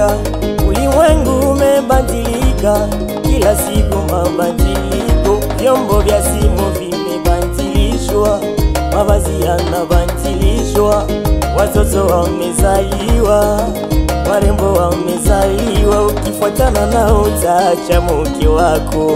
umebadilika, ulimwengu umebadilika, kila siku mabadiliko, vyombo vya simu vimebadilishwa, mavazi yanabadilishwa, watoto wamezaliwa, warembo wamezaliwa, ukifuatana nao utaacha mke wako.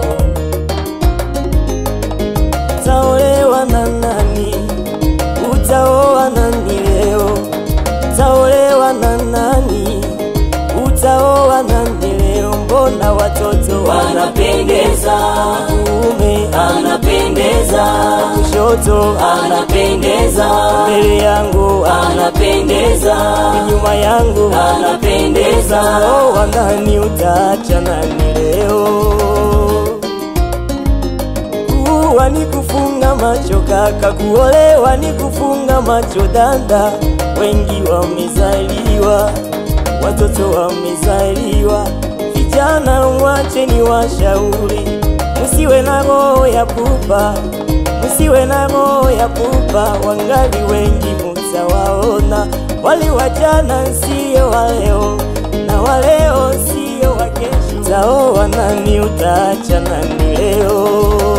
Utaolewa na nani? Utaoa nani leo? Utaolewa na nani? Utaoa nani leo? Mbona watoto Wanapendeza, wanaume anapendeza, kushoto anapendeza, mbele yangu anapendeza, nyuma yangu anapendeza, Utaoa nani? Utaacha nani leo? Kuwa ni kufunga macho kaka, kuolewa ni kufunga macho dada. Wengi wamezaliwa, watoto wamezaliwa. Vijana mwache ni washauri, musiwe na roho ya pupa, musiwe na roho ya pupa. Wangali wengi mutawaona, wali wa jana sio wa leo, na wa leo sio wa kesho. Utaoa nani? Utaacha nani leo?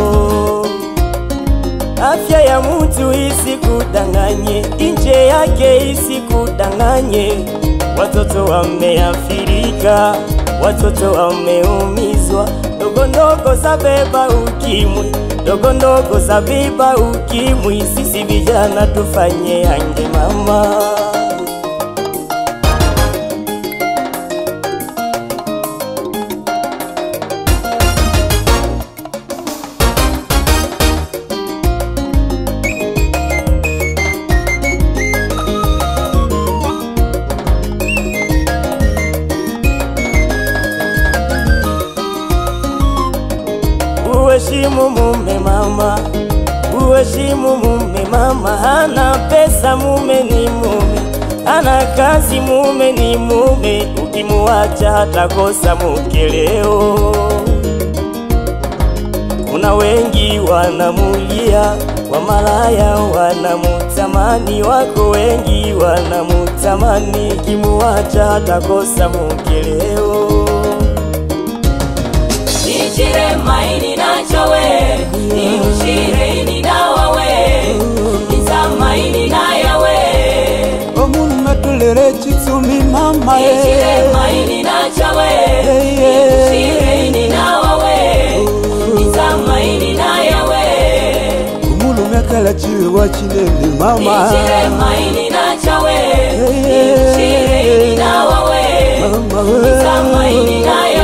Afya ya mtu isikudanganye, nje yake isikudanganye. Watoto wameafirika, watoto wameumizwa, ndogo ndogo za beba ukimwi, ndogo ndogo za beba ukimwi. Sisi vijana tufanye yange mama. Uheshimu mume mama, uheshimu mume mama. Hana pesa mume ni mume, hana kazi mume ni mume. Ukimuacha hatakosa mke leo. Kuna wengi wanamulia, wamalaya wanamutamani, wako wengi wanamutamani. Ukimuacha hatakosa mke leo. nichire maini nachowe, niushire ini nawawe, nizamaini nayawe, omuntu natulere kitsumi mama nichire maini nachowe, niushire ini nawawe, nizamaini nayawe, omulume akala kiwewa kinene mama nichire maini nachowe, niushire ini nawawe, Mama we. nizamaini nayawe.